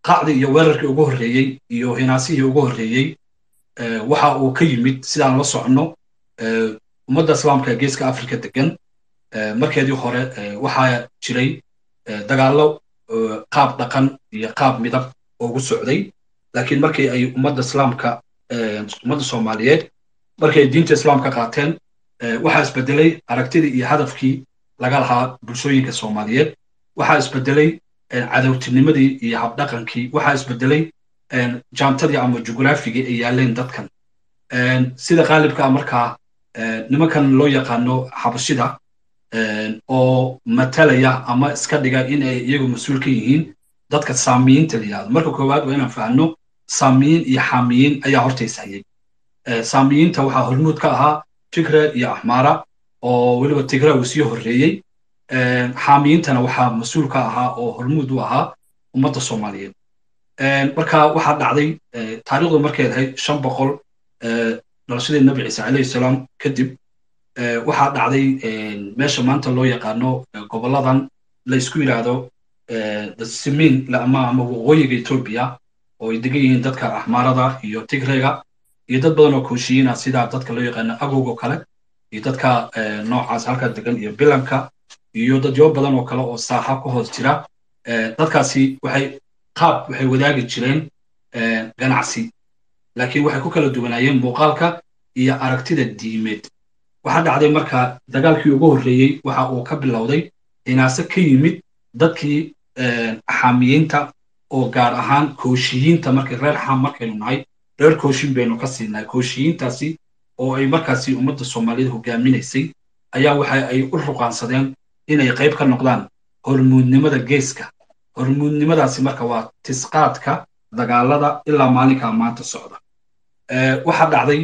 qacdii iyo weerarkii ugu horreeyey iyo hinaasihii ugu horreeyey waxa uu ka yimid sidaan la soconno ummadda islaamka ee geeska africa degan markeedii hore waxaa jiray dagaallo qaab dhaqan iyo qaab midab ugu socday laakiin markii ay ummadda islaamka ummadda soomaaliyeed markii ay diinta islaamka qaateen waxaa isbedelay aragtidii iyo hadafkii laga lahaa bulshooyinka soomaaliyeed waxaa isbedelay cadowtinimadii iyo habdhaqankii waxaa isbedelay jaantadii ama jugraafigii ay yaaleen dadkan sida qaalibka ah markaa nimankan loo yaqaano xabashida oo matalaya ama iska dhiga in ay iyagu mas-uul ka yihiin dadka saamiyiinta la yidhahdo marka koowaad waa inaan fahanno saamiyiin iyo xaamiyiin ayaa hortays hayay saamiyiinta waxaa hormuud ka ahaa tigre iyo axmaara oo weliba tigre uu sii horreeyey xaamiyiintana waxaa mas-uul ka ahaa oo hormuud u ahaa ummadda soomaaliyeed marka waxaa dhacday taariikhdu markay ahayd shan boqol dhalashadii nabi ciise calayhi salaam kadib waxaa dhacday meesha maanta loo yaqaano gobolladan la isku yidhaahdo simiin ama ama waqooyiga etoobiya oo ay degan yihiin dadka axmaarada iyo tigrega iyo dad badan oo kooshiyiina sida dadka loo yaqaano agowgo kale iyo dadka noocaas halka degan iyo bilanka iyo dadyo badan oo kale oo saaxa ku hoos jira dadkaasi waxay qaab waxay wadaagi jireen ganacsi laakiin waxay ku kala duwanaayeen muuqaalka iyo aragtida diimeed waxaa dhacday marka dagaalkii ugu horreeyey waxa uu ka bilowday hinaase ka yimid dadkii xaamiyiinta oo gaar ahaan kooshiyiinta markay reer xaam markaynu nahay reer kooshin baynu ka siinay kooshiyiintaasi oo ay markaasi ummadda soomaaliyed hogaaminaysay ayaa waxa ay u ruqaansadeen inay qayb ka noqdaan hormuudnimada geeska hormuudnimadaasi marka waa tisqaadka dagaalada ilaa maalinkaa maanta socda waxaa dhacday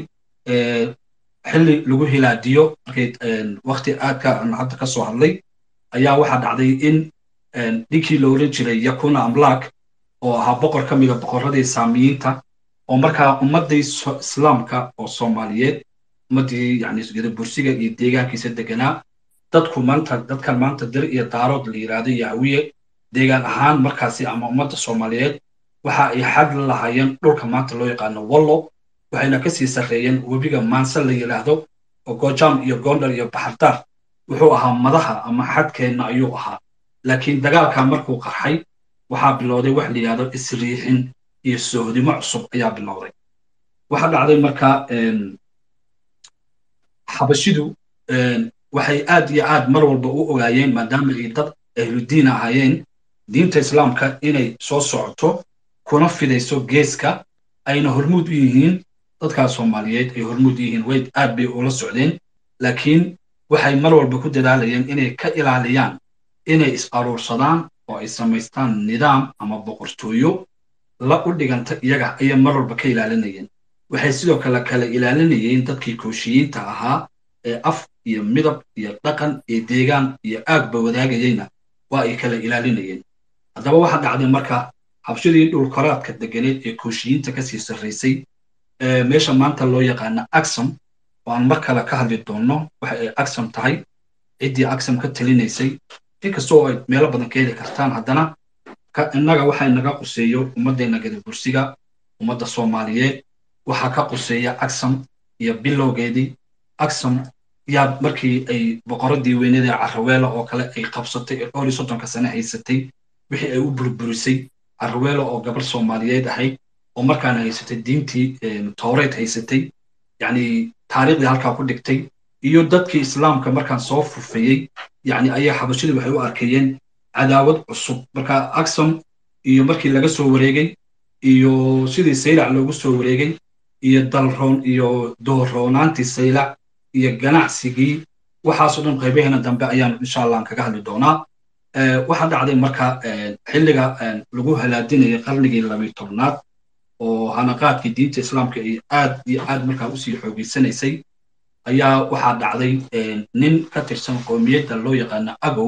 xilli lagu hilaadiyo markay wakti aadka aan hadda ka soo hadlay ayaa waxaa dhacday in ninkii la oran jiray yakuna amlaak oo ahaa boqor ka mida boqorradii saamiyiinta oo markaa ummaddii islaamka oo soomaaliyeed ummaddii yani bursiga iyo deegaankiisa deganaa dadku maanta dadkan maanta dir iyo daarood la yidhaahdo iyo hawiye deegaan ahaan markaasi ama ummadda soomaaliyeed waxa ay xag la lahaayeen dhulka maanta loo yaqaano wallo waxayna kasii sarreeyeen webiga maanse la yidhaahdo oo gojaam iyo gondar iyo baxardaar wuxuu ahaa madaha ama xadkeenna ayuu ahaa laakiin dagaalka markuu qarxay waxaa bilowday wax la yidhahdo isriixin iyo soohdimo cusub ayaa bilowday waxaa dhacday marka xabashidu waxay aad iyo aad mar walba u ogaayeen maadaama ay dad ahludiin ahaayeen diinta islaamka inay soo socoto kuna fidayso geeska ayna hormuud u yihiin dadkaas soomaaliyeed ay hormuud u yihiin way aad bay ula socdeen laakiin waxay mar walba ku dadaalayeen inay ka ilaaliyaan inay is aruursadaan oo ay samaystaan nidaam ama boqortooyo la u dhiganta iyaga ayay mar walba ka ilaalinayeen waxay sidoo kale kala ilaalinayeen dadkii kooshiyiinta ahaa ee af iyo midab iyo dhaqan iyo deegaan iyo aagba wadaagayeyna waa ay kala ilaalinayeen haddaba waxaa dhacday marka habshadii dhulkoraadka deganeed ee kooshiyiinta kasii sarraysay meesha maanta loo yaqaana axam oo aan mar kale ka hadli doonno waxa ay axam tahay ciddii axam ka talinaysay inkastoo ay meelo badan ka heli kartaan haddana innaga waxa inaga quseeyo ummaddeena gadabursiga ummadda soomaaliyeed waxaa ka quseeya axam iyo bilowgeedii axam yaa markii ay boqoradii weynadii carraweela oo kale ay qabsatay ee dhowr iyo soddonka sane haysatay wixii ay u burburisay carraweela oo gabar soomaaliyeed ahayd oo markaana haysatay diintii towreed haysatay yacni taariikhdii halkaa ku dhigtay iyo dadkii islaamka markaan soo fufayey yacni ayaa xabashadii waxay u arkeeyeen cadaawad cusub marka axam iyo markii laga soo wareegay iyo sidii saylac loogu soo wareegay iyo dalroon iyo doorroonaantii saylac iyo ganacsigii waxaasoo dhan qaybaheena dambe ayaan insha allah aan kaga hadli doonaa waxaa dhacday marka xilliga lagu halaadinayay qarnigii labiy tobnaad oo hanaqaadkii diinta islaamka ay aad iyo aad markaa usii xoogeysanaysay ayaa waxaa dhacday nin ka tirsan qoomiyadda loo yaqaano agow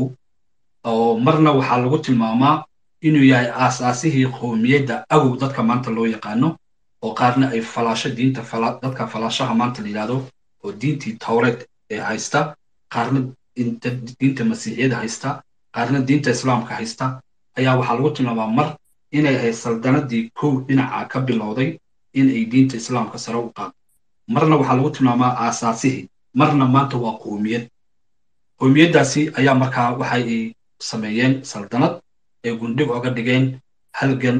oo marna waxaa lagu tilmaamaa inuu yahay aasaasihii qoomiyadda agow dadka maanta loo yaqaano oo qaarna ay falaasho diinta dadka falaashaha maanta la yidhahdo oo diintii towreed ee haysta qaarna diinta masiixiyada haysta qaarna diinta islaamka haysta ayaa waxaa lagu tilmaamaa mar inay ahayd saldanadii kow dhinaca ka bilowday in ay diinta islaamka sare u qaado marna waxaa lagu tilmaamaa aasaasihii marna maanta waa qoomiyad qoomiyaddaasi ayaa markaa waxa ay sameeyeen saldanad ay gundhig oga dhigeen halgan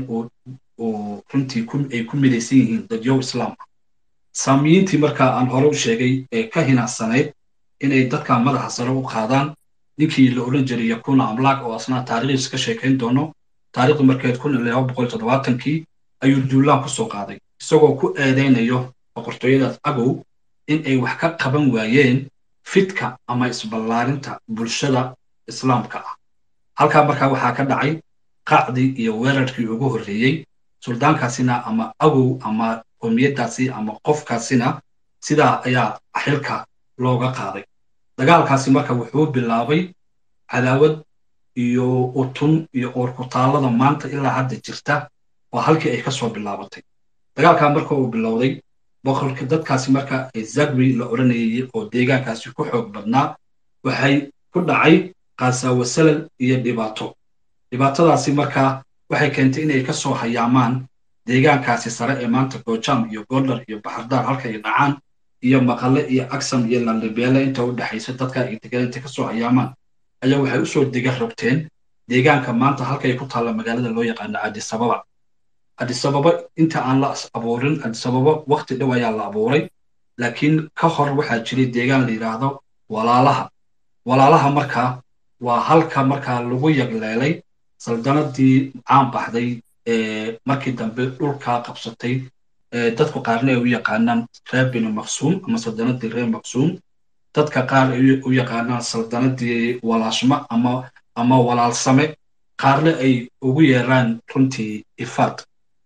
oo runtii ay ku midaysan yihiin dadyow islaam ah saamiyiintii markaa aan hore u sheegay ee ka hinaansanayd inay dadka madaxa sare u qaadaan ninkii la odhan jiray yakuna amlaak oo asnaa taariikhdiisa ka sheekayn doono taariikhdu markeed kun iyo laba boqol toddobaatankii ayuu duulaan ku soo qaaday isagoo ku eedaynayo boqortooyadaas agow in ay wax ka qaban waayeen fidka ama isballaarinta bulshada islaamka ah halkaa markaa waxaa ka dhacay qacdii iyo weerarkii ugu horreeyey suldaankaasina ama agow ama qoomiyaddaasi ama qofkaasina sidaa ayaa xilka looga qaaday dagaalkaasi marka wuxuu bilaabay cadaawad iyo utun iyo oorkutaallada maanta ilaa hadda jirta oo halkii ay ka soo bilaabatay dagaalkaa marka uu bilowday boqorka dadkaasi marka zagwi la odhanayay oo deegaankaasi ku xoog badnaa waxay ku dhacay qaasaawo salal iyo dhibaato dhibaatadaasi markaa waxay keentay inay ka soo hayaamaan deegaankaasi sare ee maanta goojaam iyo goldar iyo baxardaar halka ay dhacaan iyo maqale iyo agsam iyo lallibeele inta u dhexaysa dadka ay degaan intay ka soo hayaamaan ayaa waxay usoo dega rogteen deegaanka maanta halkay ku taalla magaalada loo yaqaano adisababa adisababa inta aan la abuurin adisababa wakti dhow ayaa la abuuray laakiin ka hor waxaa jiray deegaan la yidhaahdo walaalaha walaalaha markaa waa halka markaa lagu yagleelay saldanadii caan baxday ee markii dambe dhulkaa qabsatay dadku qaarna ay u yaqaanaan reer binu maqsuum ama saldanadii reer maqsuum dadka qaar ay u yaqaanaan saldanadii walaashma ama ama walaalsame qaarna ay ugu yeeraan runtii ifaad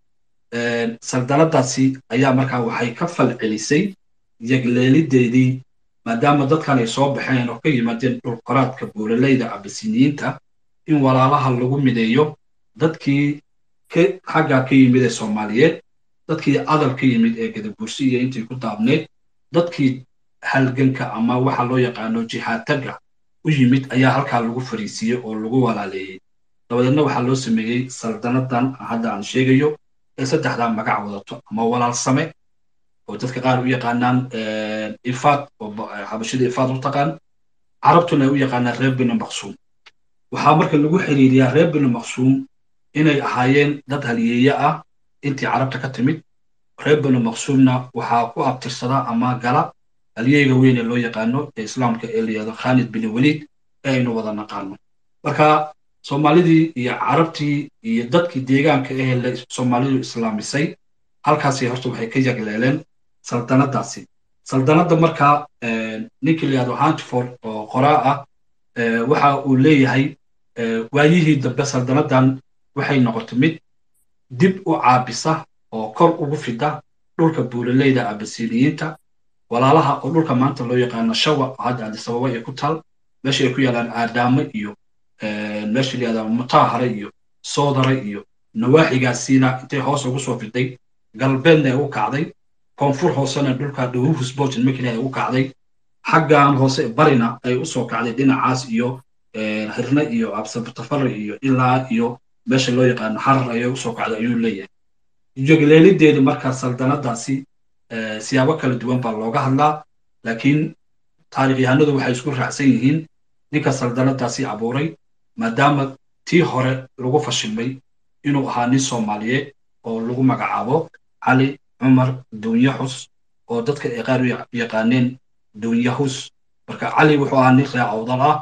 saldanadaasi ayaa markaa waxay ka fal celisay yagleelideedii maadaama dadkan ay soo baxeen oo ka yimaadeen dhulkoraadka buuraleyda abasiniyiinta in walaalaha lagu mideeyo dadkii xaggaa ka yimid ee soomaaliyeed dadkii adal ka yimid ee gadabursi iyo intii ku daabneyd dadkii halganka ama waxa loo yaqaano jihaataga u yimid ayaa halkaa lagu fariisiiyey oo lagu walaaleeyey dabadeedna waxaa loo sameeyey saldanadan hadda aan sheegayo ee saddexdaa magac wadato ama walaalsame oo dadka qaar u yaqaanaan ifaad oo xabashida ifaad u taqaan carabtuna ay u yaqaanaan reer binu maqsuum waxaa marka lagu xiriiriyaa reer binu maqsuum inay ahaayeen dad haliyeeye ah intii carabta ka timid reer binu maqsuumna waxaa ku abtirsadaa ama gala haliyeyga weyn ee loo yaqaano ee islaamka ee la yihahdo khalid bin waliid ee aynu wada naqaano marka soomaalidii iyo carabtii iyo dadkii deegaanka ahee la soomaalidu islaamisay halkaasi horta waxay ka yagleeleen saldanadaasi saldanadda markaa ninkii la yihahdo hantiford oo qoraa ah waxa uu leeyahay waayihii dambe saldanadan waxay noqotay mid dib u caabisa oo kor ugu fida dhulka buuraleyda abasiniyiinta walaalaha oo dhulka maanta loo yaqaano shawa oo hadda adisababa ay ku taal meesha ay ku yaalaan aadaamo iyo meesha la yihahdo mutaahare iyo soodare iyo nawaaxigaasiina intay hoos ugu soo fiday galbeedna ay u kacday koonfur hoosena dhulka dhawuhus bojan makina ay u kacday xaggan hoose barina ay usoo kacday dhinacaas iyo hirne iyo absabatafare iyo ilaa iyo meesha loo yaqaano xarar ayay usoo kacday ayuu leeyahay jogleelideedi markaa saldanadaasi siyaabo kala duwan baa looga hadlaa laakiin taarikhyahanadu waxay isku raacsan yihiin ninka saldanadaasi abuuray maadaama tii hore lagu fashilmay inuu ahaa nin soomaaliyeed oo lagu magacaabo cali cumar duunyahus oo dadka ay qaar u yaqaaneen duunyahus marka cali wuxuu ahaa nin ree awdal ah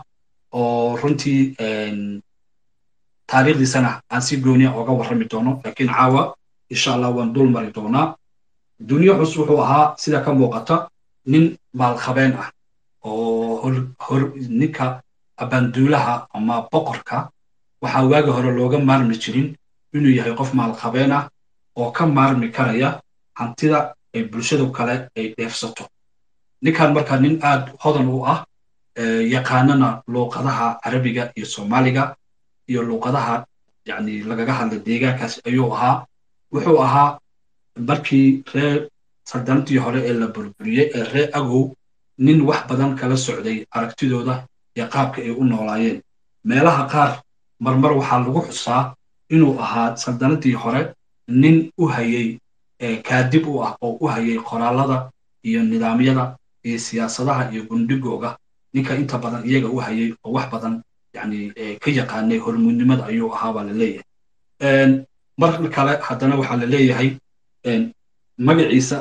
oo runtii taariikhdiisana aan si gooniya oga warrami doono laakiin caawa insha allah waan dul mari doonaa duunyahus wuxuu ahaa sida ka muuqata nin maalqabeen ah oo hor ninka abaanduulaha ama boqorka waxaa waagi hore looga maarmi jirin inuu yahay qof maalqabeen ah oo ka maarmi karaya hantida ay bulshadu kale ay dheefsato ninkan markaa nin aad hodan u ah yaqaanana luuqadaha carabiga iyo soomaaliga iyo luuqadaha yani lagaga hadla deegaankaas ayuu ahaa wuxuu ahaa markii reer saldanadii hore ee la burburiyey ee reer agow nin wax badan kala socday aragtidooda iyo qaabka ay u noolaayeen meelaha qaar marmar waxaa lagu xusaa inuu ahaa saldanadii hore nin u hayay kaadib u ah oo u hayay qoraalada iyo nidaamyada iyo siyaasadaha iyo gundhigooga ninka inta badan iyaga u hayay oo wax badan yani ka yaqaanay hormuudnimada ayuu ahaa baa la leeyahay mar kale haddana waxaa la leeyahay magaciisa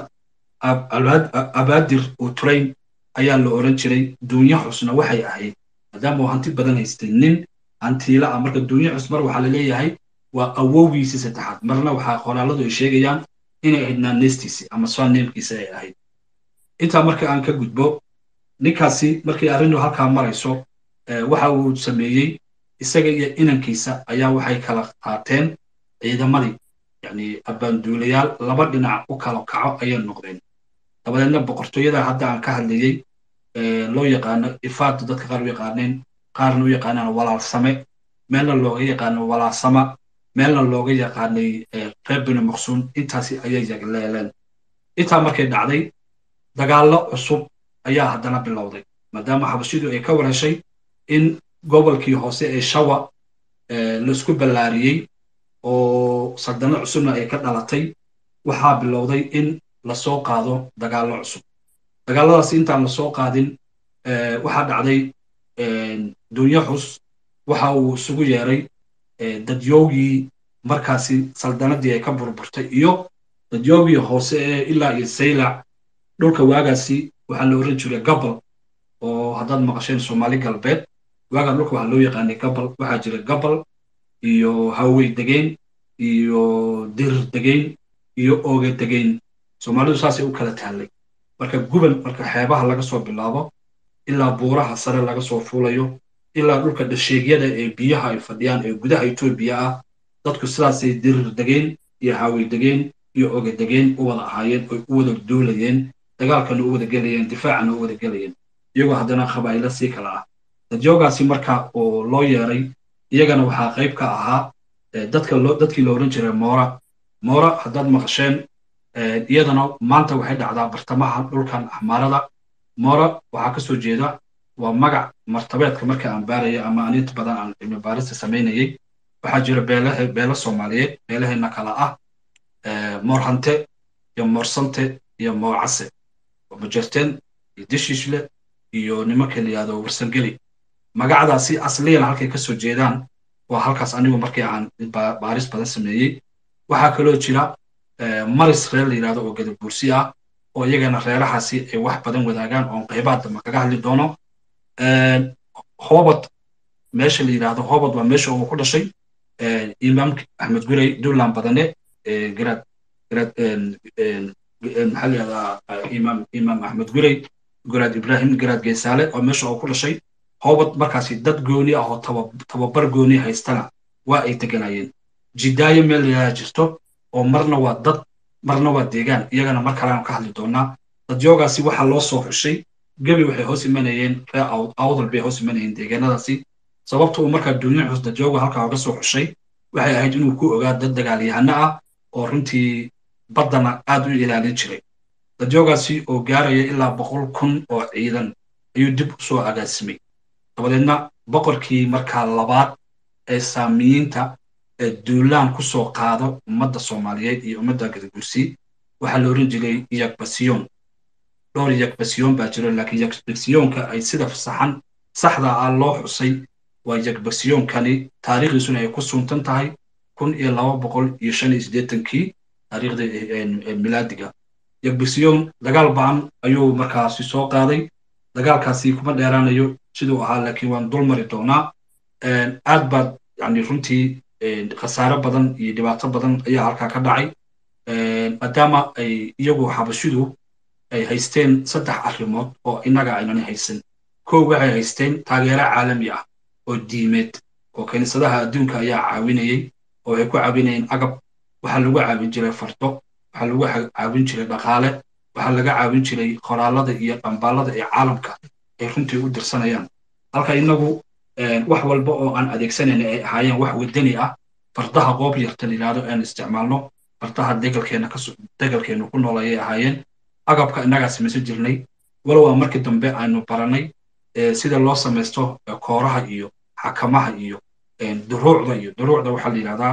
abaadir uturayn ayaa la oran jiray duunyo xusna waxay ahayd maadaama uu hanti badan haystay nin hantiila ah marka duunyo xus mar waxaa la leeyahay waa awowgiisii saddexaad marna waxaa qoraaladu ay sheegayaan inay ahayd naaneystiisii ama swaneemkiisa ay ahayd intaa marka aan ka gudbo ninkaasi markii arrintu halkaa marayso waxa uu sameeyey isaga iyo inankiisa ayaa waxay kala qaateen ciidamadii yani abbaanduulayaal laba dhinac u kala kaco ayay noqdeen dabadeedna boqortooyada hadda aan ka hadlayey loo yaqaano ifaadu dadka qaar u yaqaaneen qaarna u yaqaanaan walaalsame meelna looga yaqaano walaalsama meelna looga yaqaanay reer bini maqsuun intaasi ayay yagleeleen intaa markay dhacday dagaallo cusub ayaa haddana bilowday maadaama xabashidu ay ka wareshay in gobolkii hoose ee shawa laisku ballaariyey oo saldano cusubna ay ka dhalatay waxaa bilowday in lasoo qaado dagaallo cusub dagaalladaasi intaan lasoo qaadin waxaa dhacday dunyo xus waxa uu isugu yeeray dadyoogii markaasi saldanadii ay ka burburtay iyo dadyoogii hoose ee ilaa iyo saylac dhulka waagaasi waxaa la oran jiray gabal oo haddaad maqasheen soomaali galbeed waagaa dhulka waxaa loo yaqaanay gabal waxaa jira gabal iyo hawey degeyn iyo dirir degeyn iyo ooge degeyn soomaalidu saasay u kala taallay marka guban marka xeebaha laga soo bilaabo ilaa buuraha sare laga soo fuulayo ilaa dhulka dhasheegyada ee biyaha ay fadhiyaan ee gudaha etoobiya ah dadku sidaasay dirir degeen iyo hawey degeen iyo oge degeen u wada ahaayeen oy u wada duulayeen dagaalkana u wada gelayeen difaacana u wada gelayeen iyagoo haddana qabaa'ilo sii kala ah dadjoogaasi marka oo loo yeeray iyagana waxaa qayb ka ahaa dadka dadkii la oran jiray moora moora haddaad maqasheen iyadana maanta waxay dhacdaa bartamaha dhulkan axmaarada moora waxaa ka soo jeeda waa magac martabeedka marka aan baaraya ama aninta badan aan cilmi baarista samaynayay waxaa jira beelahe beelo soomaaliyeed beelaheenna kala ah moorhante iyo moorsante iyo moocase majerteen iyo dishiishle iyo nimanka la yihahdo warsangeli magacdaasi asliyana halkay ka soo jeedaan waa halkaas anigu markii aan baaris badan sameeyey waxaa kaloo jira maris reer la yidhahdo oo gadabuursi ah oo iyagana reerahaasi ay wax badan wadaagaan oon qaybaha dambe kaga hadli doono hobod meesha la yidhahdo hobod waa meesha uu ku dhashay imaamka axmed gurey duulan badane garaad garaad maxaa la yihahdaa imaam imaam axmed gurey garaad ibrahim garaad geesaale oo meesha uu ku dhashay hobod markaasi dad gooni ah oo tababar gooni haystana waa ay deganayeen jidaayo meel la yidhahda jirto oo marna waa dad marna waa deegaan iyagana mar kalean ka hadli doonaa dadyoogaasi waxaa loo soo xushay gebi waxay hoos imanayeen ree awdal bay hoos imanayeen deegaanadaasi sababta uu markaa duunya xus dadyooga halkaa uga soo xushay waxay ahayd inuu ku ogaa dad dagaalyahano ah oo runtii baddana aad u ilaalin jiray dadyoogaasi oo gaaraya ilaa boqol kun oo ciidan ayuu dib u soo agaasimay dabadeedna boqorkii markaa labaad ee saamiyiinta ee duulaan ku soo qaado ummadda soomaaliyeed iyo ummadda gadabursi waxaa la oran jiray yagbasiyoon dhowr yagbasiyoon baa jiro laakiin yagbasiyoonka ay sida saxan saxda ah loo xusay waa yagbasiyoonkani taariikhdiisuna ay ku suntan tahay kun iyo laba boqol iyo shan iyo siddeetankii taariikhda milaadiga yagbasiyoon dagaal ba'an ayuu markaasi soo qaaday dagaalkaasi kuma dheeraanayo siduu ahaa laakiin waan dul mari doonaa aad baad yani runtii khasaare badan iyo dhibaato badan ayaa halkaa ka dhacay maadaama ay iyagu xabashidu ay haysteen saddex arrimood oo innaga aynani haysan kow waxay haysteen taageero caalami ah oo diimeed oo kiniisadaha adduunka ayaa caawinayey oo waxay ku caawinayeen agab waxaa lagu caawin jiray fardo waxaa lagu caawin jiray dhaqaale waxaa laga caawin jiray qoraalada iyo dhambaalada ee caalamka ay runtii u dirsanayaan halka innagu wax walba oo aan adeegsanayna ay ahaayeen wax wadani ah fardaha qoob yarta layidhahdo aan isticmaalno fardaha degalkeena ka degalkeenu ku nool ayay ahaayeen agabka innagaa samaysan jirnay walow waa markii dambe aynu baranay sida loo samaysto kooraha iyo xakamaha iyo duruucda iyo duruucda waxaa la yidhahdaa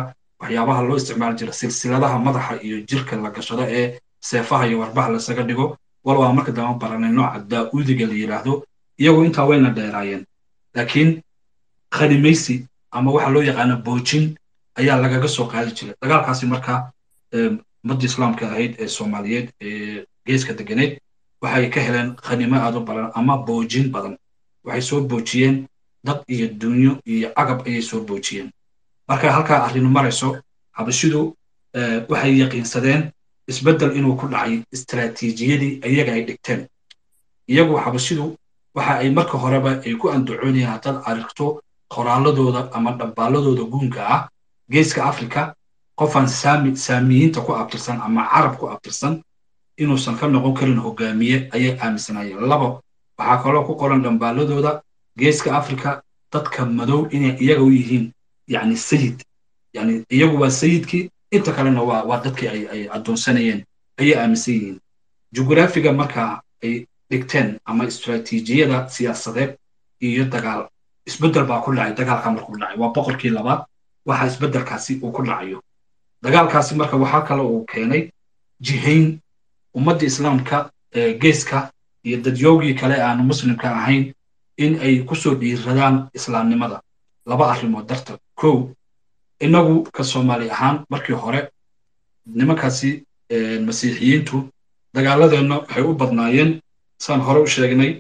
waxyaabaha loo isticmaali jira silsiladaha madaxa iyo jirka la gashado ee seefaha iyo warbaha lasaga dhigo wal waa marka dambe baranay nooca daa'uudiga la yidhaahdo iyagu intaa wayna dheeraayeen laakiin khanimaysi ama waxa loo yaqaana boojin ayaa lagaga soo qaadi jiray dagaalkaasi marka ummadda islaamka ahayd ee soomaaliyeed ee geeska deganeed waxay ka heleen khanimo aad u badan ama boojin badan waxay soo boojiyeen dad iyo dunyo iyo agab ayay soo boojiyeen marka halkaa arrinu marayso xabashidu waxay yaqiinsadeen isbeddel inuu ku dhacay istaraatiijiyadii iyaga ay dhigteen iyagu xabashidu waxa ay marka horeba ay ku andacoonayeen haddaad aragto qoraaladooda ama dhambaaladooda guunka ah geeska afrika qofaan saami saamiyiinta ku abtirsan ama carab ku abtirsan inuusan ka noqon karin hogaamiye ayay aaminsanayeen labo waxaa kaloo ku qoran dhambaaladooda geeska afrika dadka madow inay iyaga u yihiin yani sayid yani iyagu waa sayidkii inta kalena waa waa dadkii ay ay addoonsanayeen ayay aaminsan yihiin jugraafiga marka ay dhigteen ama istaraatiijiyada siyaasadeed iyo dagaal isbeddel baa ku dhacay dagaalka markuu dhacay waa boqorkii labaad waxa isbeddelkaasi uu ku dhacayo dagaalkaasi marka waxaa kale uu keenay jihayn ummadda islaamka ee geeska iyo dadyoogii kale aanu muslimka ahayn in ay kusoo dhiiradaan islaamnimada laba arrimood darta kow innagu ka soomaali ahaan markii hore nimankaasi masiixiyiintu dagaaladeenna waxay u badnaayeen saan hore u sheegnay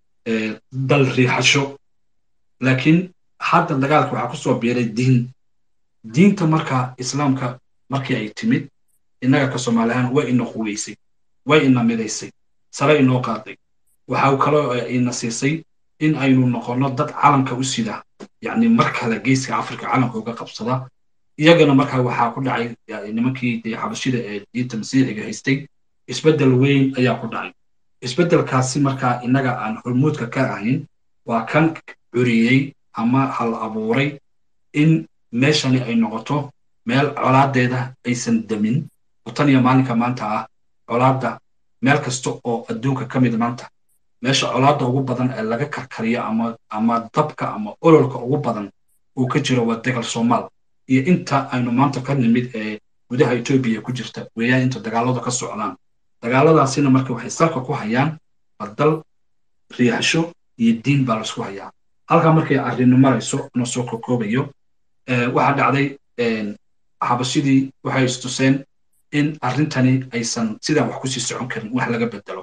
dal riixasho laakiin hadda dagaalka waxaa kusoo biiray diin diinta marka islaamka markii ay timid innaga ka soomaali ahaan way ina quweysay way ina midaysay sare inoo qaaday waxa kaloo ina siisay in aynu noqonno dad calanka u sida yacni mar kale geeska afrika calanka uga qabsada iyagana markaa waxaa ku dhacay nimankii dee xabashida ee diinta masiixiga haystay isbeddel weyn ayaa ku dhacay isbeddelkaasi markaa innaga aan hormuudka ka ahayn waa kan curiyey ama hal abuuray in meeshani ay noqoto meel colaadeeda aysan demin oo tan iyo maalinka maanta ah colaadda meel kasta oo adduunka ka mid maanta meesha colaadda ugu badan ee laga karkariyo ama ama dabka ama ololka ugu badan uu ka jiro waa degal soomaal iyo inta aynu maanta ka nimid ee gudaha etoobiya ku jirta weeyaan inta dagaaladu ka socdaan dagaaladaasina marka waxay salka ku hayaan badal riixasho iyo diin baa laisku hayaa halkaa markay arrinu marayso inoo soo kokoobayo waxaa dhacday xabashidii waxay istuseen in arrintani aysan sidaan wax kusii socon karin wax laga bedelo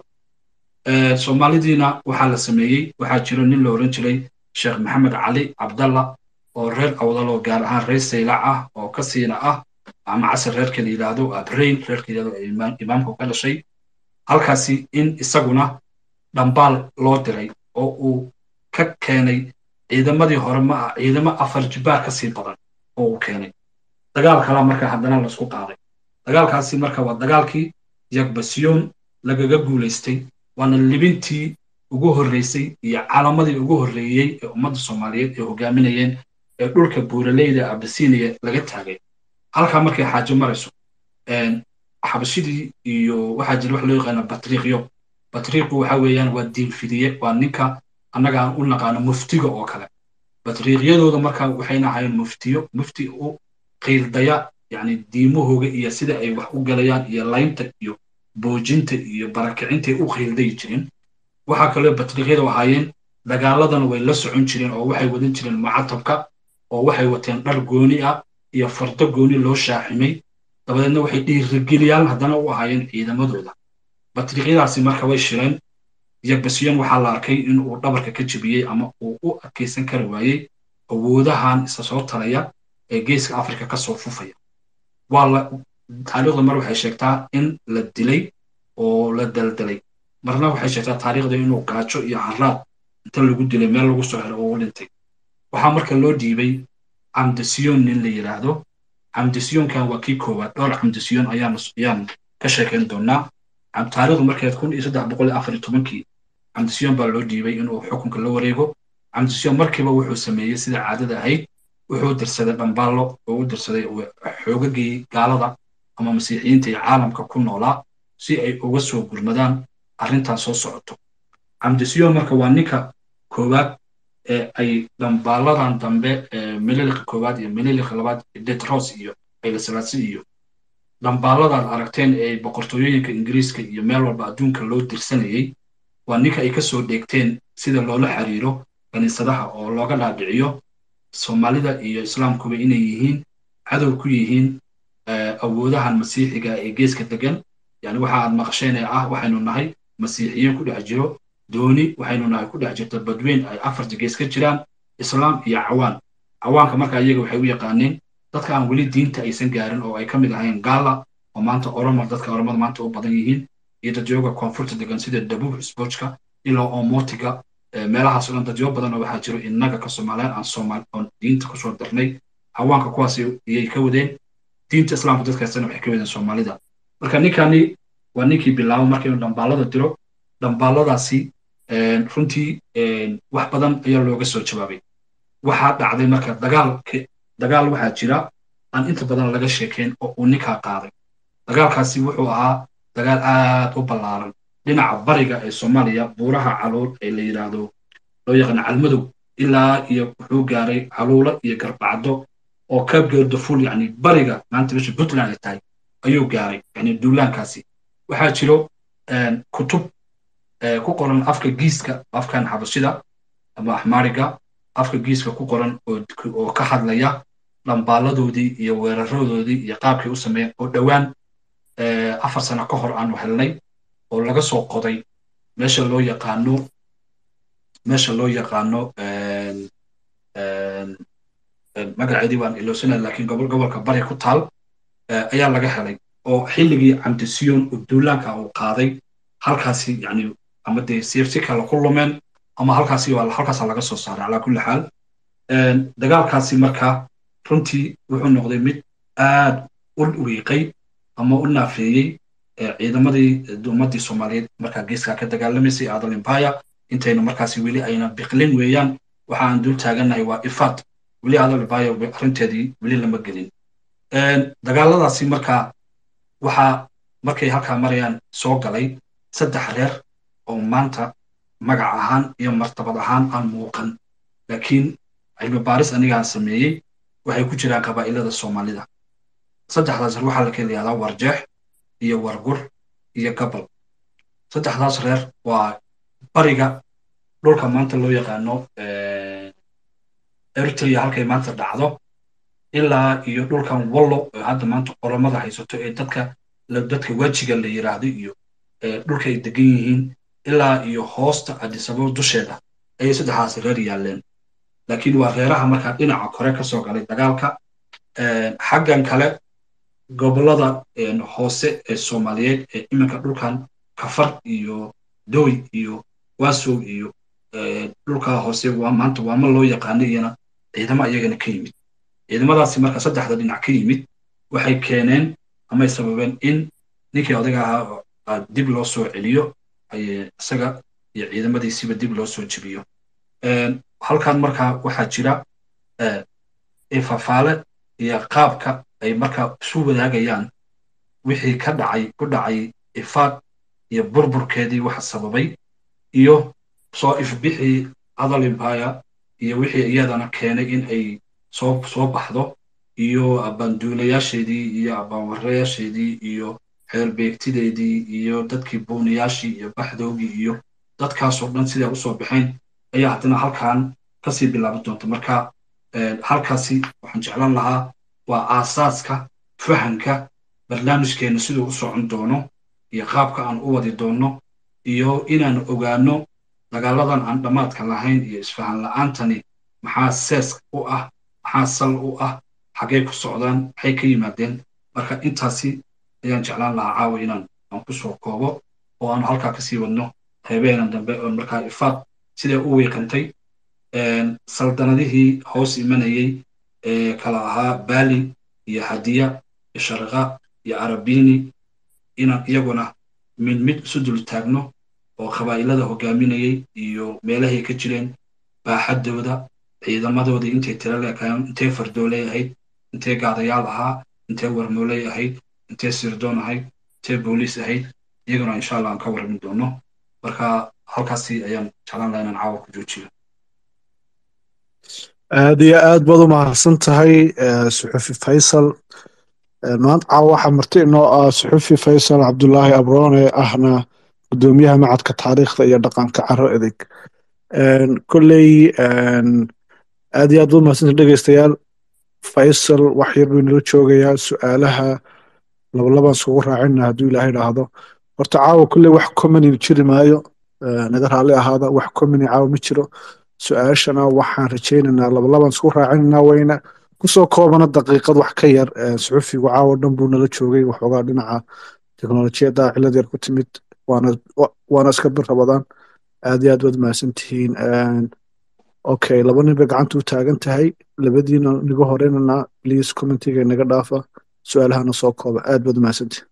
soomaalidiina waxaa la sameeyey waxaa jiro nin la oran jiray sheekh maxamed cali cabdalla oo reer awdaloo gaar ahaan reer saylac ah oo ka siina ah ama casar reerka la yidhaahdo abrain reerka yidhahdo imaamku ka dhashay halkaasi in isaguna dhambaal loo diray oo uu ka keenay ciidamadii hore ma ah ciidamo afar jibaar ka sii badan oo uu keenay dagaal kalaa marka haddana laisku qaaday dagaalkaasi marka waa dagaalkii yagbasiyoon lagaga guulaystay waana libintii ugu horreysay iyo calamadii ugu horreeyey ee ummadda soomaaliyeed ay hogaaminayeen ee dhulka buuraleyda abasiniya laga taagay halkaa markay xaajo marayso xabashidii iyo waxaa jira wax loo yaqaana batriiqyo batriiqu waxa weeyaan waa diinfidiye waa ninka annaga aan u naqaano muftiga oo kale batriiqyadooda marka waxayna ahaayeen muftiyo mufti u qiildaya yacni diimahooga iyo sida ay wax u galayaan iyo laynta iyo boojinta iyo barakicinta ay u qiildayi jireen waxaa kaloo batriiqyadu ahaayeen dagaaladana way la socon jireen oo waxay wadan jireen mucatabka oo waxay wateen dhar gooni ah iyo fardo gooni loo shaaximay dabadeedna waxay dhiirigeliyaan haddana u ahaayeen ciidamadooda batriiqyadaasi marka way shireen yagbasiyon waxaa la arkay in uu dhabarka ka jebiyey ama uu u adkaysan kari waayey awoodahan isa soo talaya ee geeska afrika ka soo fufaya waa la taariikhda mar waxay sheegtaa in la dilay oo la daldalay marna waxay sheegtaa taariikhda inuu gaajo iyo haraad inta lagu dilay meel lagu soo helo oo u dhintay waxaa marka loo dhiibay camdasiyon nin la yidhaahdo camdasiyonkan waa kii koowaad dhowr camdasiyon ayaan ayaan ka sheekayn doonaa taariikhdu markeed kun iyo saddex boqol iyo afar iyo tobankii camdasiyon baa loo dhiibay inuu xukunka la wareego camdasiyon markiiba wuxuu sameeyey sida caadada ahayd wuxuu dirsaday dhambaallo oo u dirsaday xoogagii gaalada ama masiixiyiinta iyo caalamka ku noolaa si ay uga soo gurmadaan arrintan soo socoto camdasiyon marka waa ninka koowaad ee ay dhambaaladan dambe mililiqa koowaad iyo mililiqa labaad detros iyo ayla salaasi iyo dhambaaladaad aragteen ee boqortooyooyinka ingiriiska iyo meel walba adduunka loo dirsanayey waa ninka ay ka soo dheegteen sida loola xiriiro kaniisadaha oo looga dhaadhiciyo soomaalida iyo islaamkuba inay yihiin cadow ku yihiin awoodahan masiixiga ee geeska degan yani waxa aad maqasheen ee ah waxaynu nahay masiixiyiin ku dhex jiro dooni waxaynu nahay ku dhex jirta badweyn ay afarta gees ka jiraan islaam iyo cawaan cawaanka marka iyaga waxay u yaqaaneen dadka aan weli diinta aysan gaarin oo ay ka mid ahayn gaala oo maanta oromo dadka oromada maanta u badan yihiin iyo dadyoga koonfurta degan sida dabuub isboojka ilaa omotiga meelahaas o dhan dadyo badan oo waxaa jiro innaga ka soomaaliyan aan soomaal oon diinta kusoo darnay cawaanka kuwaas iyay ka wadeen diinta islaamka dadkaasna waxay ka wadeen soomaalida marka ninkani waa ninkii bilaabo marka inuu dhambaalada diro dhambaaladaasi runtii wax badan ayaa looga soo jawaabay waxaa dhacday marka dagaal dagaal waxaa jira aan inta badan laga sheekeen oo uu ninkaa qaaday dagaalkaasi wuxuu ahaa dagaal aad u ballaaran dhinaca bariga ee soomaaliya buuraha caluul ee la yidhaahdo loo yaqaano calmadow ilaa iyo wuxuu gaaray caluulo iyo garbacdo oo ka geerdaful yani bariga maanta meesha puntland ay tahay ayuu gaaray yani duulaankaasi waxaa jiro kutub ku qoran afka giiska afkan xabashida ama axmaariga afka giiska ku qoran oo ka hadlaya dhambaaladoodii iyo weeraradoodii iyo qaabkay u sameeyeen oo dhowaan afar sano ka hor aanu helnay oo laga soo qoday meesha loo yaqaano meesha loo yaqaano magaceedii waan iloosanay laakiin gobol gobolka bari ku taal ayaa laga helay oo xilligii camdisiyon oo duulaanka uu qaaday halkaasi yani ama dee siirsi kale ku lumeen ama halkaasi halkaasa laga soo saaray calaa kulli xaal dagaalkaasi marka runtii wuxuu noqday mid aad u wiiqay ama u naafeeyey ciidamadii ummadii soomaaliyeed markaa geeskaa ka dagaalamaysay adal empire intayna markaasi weli ayna biqlin weeyaan waxa aan dul taagannahay waa ifaad weli adal empire arrinteedii weli lama gelin dagaaladaasi markaa waxaa markay halkaa marayaan soo galay saddex reer oo maanta magac ahaan iyo martabad ahaan aan muuqan laakiin cilmi baaris anigaan sameeyey waxay ku jiraan qabaa'ilada soomaalida saddexdaas reer waxaa la kala yihahdaa warjeex iyo wargur iyo gabal saddexdaas reer waa bariga dhulka maanta loo yaqaano eritrea halkay maanta dhacdo ilaa iyo dhulkan wallo oo hadda maanta qoromada haysato ee dadka dadka wejiga la yiraahdo iyo dhulka ay degan yihiin ilaa iyo hoosta adisababo dusheeda ayay saddexdaas reer yaalleen laakiin waa reeraha markaa dhinaca kore ka soo galay dagaalka xaggan kale gobollada hoose ee soomaaliyeed ee iminka dhulkan kafar iyo doy iyo waasow iyo dhulka hoose waa maanta waama loo yaqaano iyana ciidamo iyagana ka yimid ciidamadaasi marka saddexda dhinac ka yimid waxay keeneen amay sababeen in ninkii odaga ahaa dib loo soo celiyo isaga iyo ciidamadiisiba dib loo soo jebiyo halkan marka waxaa jira ifafaale iyo qaabka ay marka isu wadaagayaan wixii ka dhacay ku dhacay ifaad iyo burburkeedii waxa sababay iyo soo ifbixii adal empire iyo wixii iyadana keenay in ay soo soo baxdo iyo abbaanduulayaasheedii iyo abbaanwarayaasheedii iyo xeerbeegtideedii iyo dadkii buuniyaashii iyo baxdoogii iyo dadkaasoo dhan siday usoo baxeen ayaa haddana halkan kasii bilaaban doonta marka halkaasi waxaan jeclan lahaa waa aasaaska fahanka barnaamijkeenna siduu u socon doono iyo qaabka aan u wadi doono iyo inaan ogaano dagaaladan aan dhammaadka lahayn iyo isfahan la'aantani maxaa sees u ah maxaa sal u ah xaggay ku socdaan maxay ka yimaadeen marka intaasi ayaan jeclaan lahaa caawa inaan aan ku soo koobo oo aanu halkaa kasii wadno qeybeenan dambe oon markaa ifaad siday u wiiqantay saldanadihii hoos imanayey ee kala ahaa baali iyo hadiya iyo sharqa iyo arabini inaan iyaguna mid mid isu dul taagno oo qabaa'ilada hogaaminayey iyo meelahay ka jireen baaxaddooda ciidamadoodii intay tira leekaayeen intay fardooley ahayd intay gaadayaal ahaa intay warmooley ahayd intay sirdoon ahayd intay booliis ahayd iyaguna insha allah aan ka warramin doono marka halkaasi ayaan jeclaan laha inaan caawa ku joojiyo aad iyo aad baad u mahadsan tahay suxufi faysal maanta caawa waxaa marti inoo ah suxufi faysal cabdulaahi abroone ahna gudoomiyaha macadka taariikhda iyo dhaqanka caro edeg kolley aad iyo aad u mahadsanta dhegeystayaal faysal wax yar buu nala joogayaa su-aalaha labalabaan iskugu raacina hadduu ilaahay dhaahdo horta caawa kolley wax comany jiri maayo naga raalli ahaada wax comany caawa ma jiro su-aashana waxaan rajaynaynaa labalabaan isku raacinanaa wayna kusoo koobana daqiiqad wax ka yar suxufigu caawa dhan buu nala joogay waxoogaa dhinaca teknolojiyadda cilad yar ku timid waana iska bir rabadaan aad iyo aad waad mahadsan tihiin okay laba nin bay gacanta u taagan tahay labadiina niga horeynana please commentiga naga dhaafa su-aalahana soo kooba aad baad mahadsantihin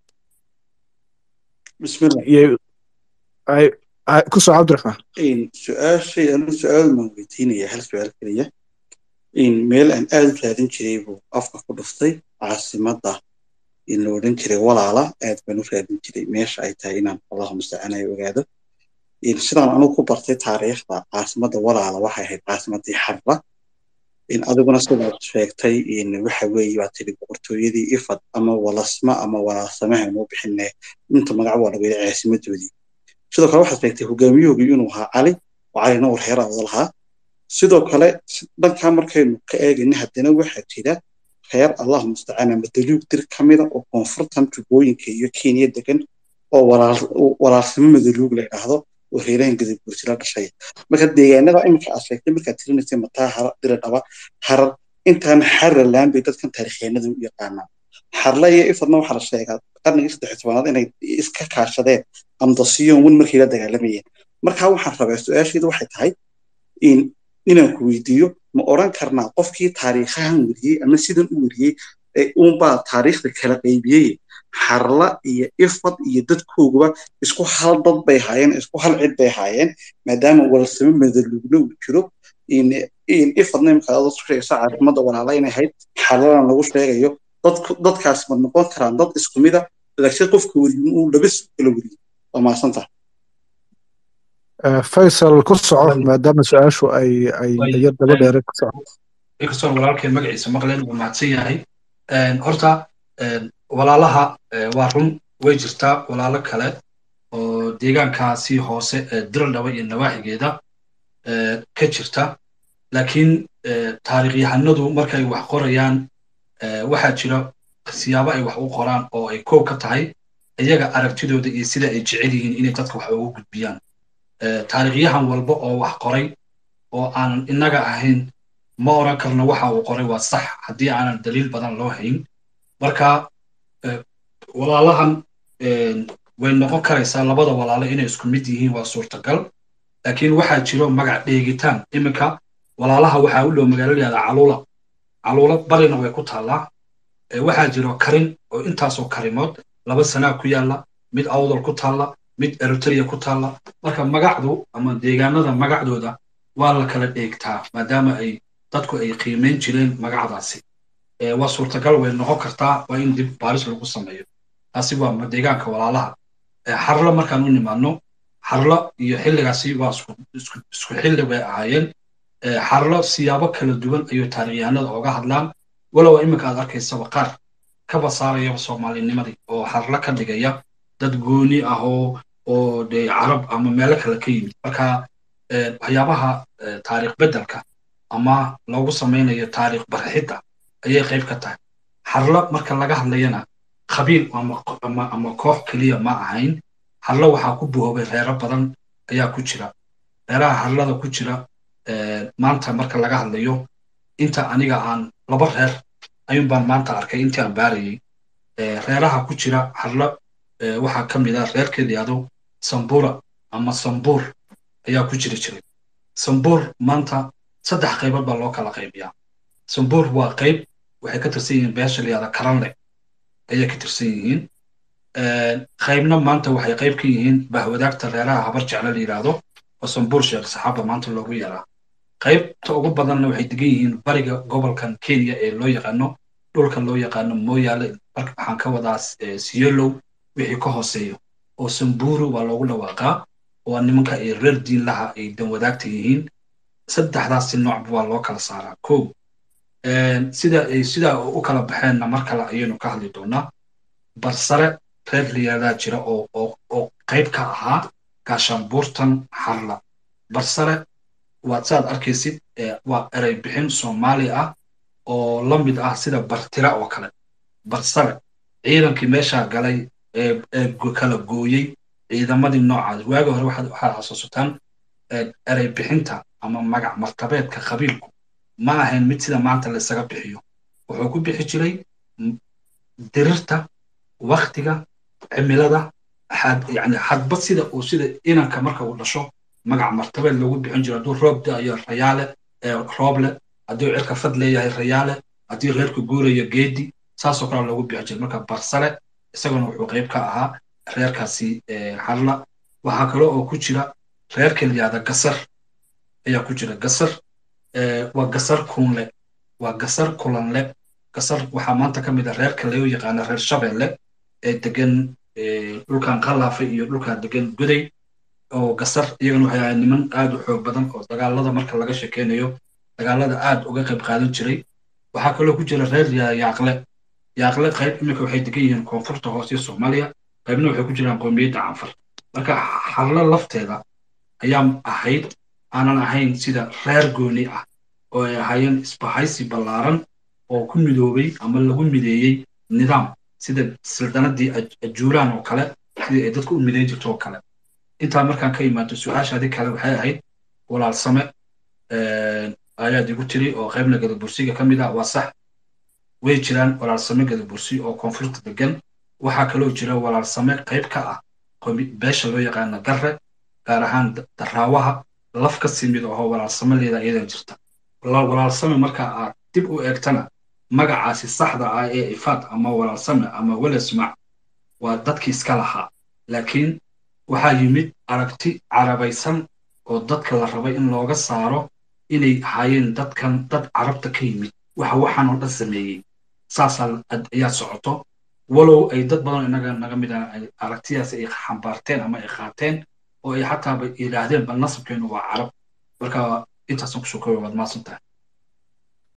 kusoo cabdiraxmaan su-aashay anu su-aal maan weydiinaya hal su-aal keliya meel aan aad u raadin jiray buu afka ku dhuftay caasimadda in la odhan jiray walaala aad baan u raadin jiray meesha ay tahay inaan allahu mustacanayo ogaado sidaan anugu ku bartay taariikhda caasimadda walaala waxay ahayd caasimaddii xarra adiguna sidaad sheegtay waxa weeye waa tiri boqortooyadii ifad ama walasma ama walaalsamaha noo bixine inta magac waa lagu yidhi caasimadoodii sidoo kale waxaad sheegtay hogaamiyahoogii inuu ahaa cali oo calina uu reer awda lahaa sidoo kale dhankaa markaynu ka eegayna haddana waxaa jira reer allahu mustacaan ama daluug dir ka mida oo koonfurtan tubooyinka iyo kenya degan oo walaalsimo madaluug la idhaahdo oo reerahan gadaguursila dhashay marka deegaanada iminka aad sheegtay markaad tirinaysay mataa hara diradhaba harar intaan xaralaan bay dadkan taariikhyeenada u yaqaanaan xarla iyo ifadna waxaa la sheegaa qarnigii saddex tobanaad inay iska kaashadeen amdasiyon wen markay la dagaalamayeen marka waxaan rabaa su-aasheedu waxay tahay inaan ku weydiiyo ma odran karnaa qofkii taariikhahan weriyey ama sidan u weriyey uunbaa taariikhda kala qaybiyey xarla iyo ifad iyo dadkooguba isku hal dad bay haayeen isku hal cid bay haayeen maadaama walsamo madalugna uu jiro ifadna imika adoo sheegaysa caasimada walaala inay ahayd xarladan lagu sheegayo dadkaas ma noqon karaan dad isku mida laakiin qofka weriyin uu laba soo kala weriyey waa mahadsanta faysal ku soco maadaama su-aashu ay ay yar daba dheere ku soco inkastoo walaalkeen magaciisa maqleen wuu mahadsan yahay horta walaalaha waa run way jirtaa walaalo kale oo deegaankaasi hoose ee diraldhaba iyo nawaaxigeeda ka jirta laakiin taariikhyahanadu markay wax qorayaan waxaa jira siyaabo ay wax u qoraan oo ay koow ka tahay iyaga aragtidooda iyo sida ay jecel yihiin inay dadka wax ugu gudbiyaan taariikhyahan walba oo wax qoray oo aanan innaga ahayn ma oran karno waxa uu qoray waa sax haddii aanan daliil badan loo hayn marka walaalahan way noqon karaysaa labada walaalo inay isku mid yihiin waa suurtagal laakiin waxaa jiro magac dheegitaan iminka walaalaha waxaa u dhow magaalo yahda caluula caluula barina way ku taallaa waxaa jiro karin oo intaasoo karimood laba sanaa ku yaalla mid awdal ku taalla mid eritrea ku taalla marka magacdu ama deegaanada magacdooda waa la kala dheegtaa maadaama ay dadku ay qiimayn jireen magacdaasi waa suurtagal way noqon kartaa waa in dib baaris lagu sameeyo taasi waa deegaanka walaalaha xarlo markaan u nimaadno xarlo iyo xilligaasi waa isku xilli bay ahaayeen xarlo siyaabo kala duwan ayuu taarikhyahanada ooga hadlaan walow iminka aad arkaysaba qaar kaba saarayaba soomaalinimadii oo xarlo ka dhigaya dad gooni ah oo oo de carab ama meelo kale ka yimid marka waxyaabaha taariikh beddelka ama loogu samaynayo taariikh barxidda ayay qayb ka tahay xarlo marka laga hadlayana khabiil ama ama koox keliya ma ahayn xarlo waxaa ku buhoobay reero badan ayaa ku jira reeraha xarlada ku jira maanta marka laga hadlayo inta aniga aan laba reer ayuun baan maanta arkay intii aan baarayay reeraha ku jira xarlo waxaa ka mid ah reerkeeda yahdo sambura ama sambuur ayaa ku jiri jiray sambuur maanta saddex qaybood baa loo kala qaybiyaa sambuur waa qayb waxay ka tirsan yihiin beesha la yahda karanle ayay ka tirsan yihiin qaybna maanta waxay qayb ka yihiin bahwadaagta reeraha habar jeclo la yidhaahdo oo sambuur sheekh saxaaba maanta loogu yaraa qaybta ugu badanna waxay degan yihiin bariga gobolkan kenya ee loo yaqaano dhulka loo yaqaano mooyaale waxaan ka wadaa siyolow wixii ka hooseeyo oo samburu waa loogu dhawaaqaa oo nimanka ay reer diin laha ay dan wadaagta yihiin saddexdaasi noocba waa loo kala saaraa kow sida ay sidaa u kala baxeenna mar kale ayaynu ka hadli doonaa barsare reer liyaadaa jira oo oo oo qayb ka ahaa gaashaanbuurtan xarla barsare waad saad arkaysid waa erey bixin soomaali ah oo la mid ah sida bartira oo kale barsare ciidankii meeshaa galay ee kala gooyey ciidamadii noocaas waagi hore waxaad xasuusataan erey bixinta ama magac martabeedka qabiilku ma ahayn mid sida maanta laysaga bixiyo wuxuu ku bixi jiray dirirta waktiga cimilada yani hadba sida uu sida inanka marka uu dhasho magac martabeed loogu bixin jiro hadduu roob da'ayo rayaale rooble hadduu cirka fad leeyahay rayaale haddii reerka guurayo geedi saasoo kale loogu bixin jiray marka barsale isaguna wuxuu qayb ka ahaa reerkaasi hadla waxaa kale oo ku jira reerka liyaada gasar ayaa ku jira gasar waa gasar kunle waa gasar kulanle gasar waxaa maanta ka mid a reerka loo yaqaana reer shabeelle ee degan dhulkan qalaafa iyo dhulkan degan goday oo gasar iyagana waxay ahayd niman aad u xoog badan oo dagaalada marka laga sheekeynayo dagaalada aad uga qayb qaadan jiray waxaa kaloo ku jira reer yaaqle yaaqle qayb iminka waxay degan yihiin koonfurta hoose soomaaliya qaybna waxay ku jiraan qoomiyadda canfar marka hadlo lafteeda ayaa ahayd aanan ahayn sida reer gooni ah oo ay ahaayeen isbahaysi ballaaran oo ku midoobay ama lagu mideeyey nidaam sida sildanadii ajuuraan oo kale sidii ay dadku u mideyn jirto oo kale intaa markaan ka imaado su-aashaadii kale waxay ahayd walaalsame ayaad igu tiri oo qaybna gadabursiga ka mid ah waa sax way jiraan walaalsame gadabursi oo koonfurta degan waxaa kaloo jira walaalsame qayb ka ah beesha loo yaqaana garre gaar ahaan daraawaha laf ka simid oo walaalsame leeda iyadan jirta walaalsame marka aad dib u eegtana magacaasi saxda ah ee ifaad ama walaalsame ama welesmac waa dadkii iska lahaa laakiin waxaa yimid aragti carabaysan oo dadka la rabay in looga saaro inay ahaayeen dadkan dad carabta ka yimid waxa waxaan oo dhan sameeyey saasaa ayaa socoto walow ay dad badan inaga naga mid ah aragtidaas ay xambaarteen ama ay qaateen oo ay xataaba yidhaahdeen bal nasabkeenu waa carab marka intaasan kusoo kooya waad maasan tahay